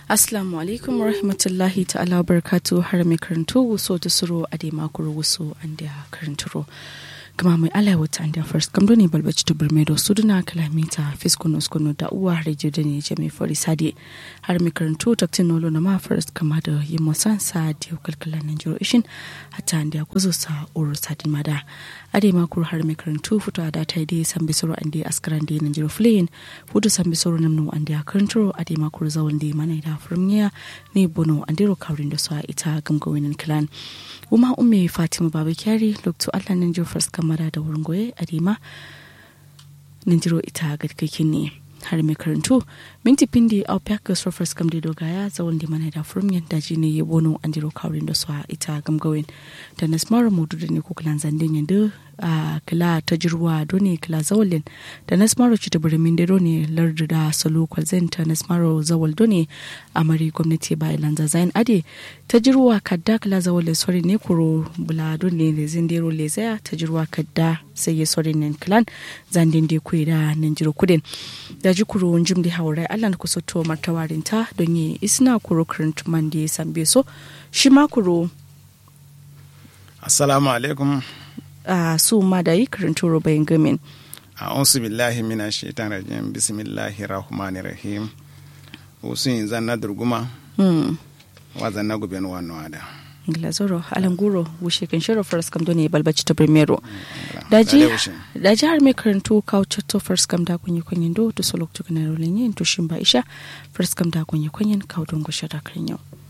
Assalamu alaikum wa rahmatullahi ta'ala barkatu har mai karanto wuso ta suro a dai makuru wuso an da karanturo. Gama mai ala wata an da first kamdo ne balbaci ta burmedo su duna kalamita fiskono skono da uwa rediyo da ne jami fari sade har mai karanto taktin nolo na ma first kama da yi musan sa da yau kalkala nan jiro ishin hata an da kuzo sa uru sadin mada. A dai makuru har mai karanto fito a data dai san bisoro an da askaran da nan jiro fleyin fudu san bisoro namnu an da karanturo a dai makuru zawon da mana da furmiya ne bono andiro kaurin da su a ita gamgawinin clan kuma umme fatima baba kyari lokto allah nan jiro first kamara da wurin goye a dima nan jiro ita gadkakin ne har mai karantu minti pindi au pyak so first kam de dogaya zawon da mana da furmiya da ji ne bono andiro kaurin da su a ita gamgawin da nasmara mudu da ne kukulan zandin yanda a kila ta jirwa doni kila zawalin da nasmaro ci ta birimin da doni lardu da salo kwalzen ta nasmaro zawal doni a mari gwamnati ba ilan zazayin ade ta jirwa kadda kila zawalin sori ne kuro bula doni le zindero le zaya ta jirwa kadda sai ya sori nen kilan zandin da kuyi da nan jiro kudin da ji kuro jim da haure allah na kusa to martawarin ta don yi isna kuro kurint man da ya sambe so shi ma kuro assalamu alaikum a su ma da yi karanto rubayin gamin. a'udhu billahi minash shaitan rajim bismillahi rahmani rahim usun zanna durguma wa zanna guben wano ada glazoro alanguro wushe kan shirin first kam doni balbaci ta primero daji daji har mai karanto kawo chatto first kam da kunyi kunyin do to solok tukuna rolin yin to shin ba isha first kam da kunyi kunyin kawo don gushe da kan yau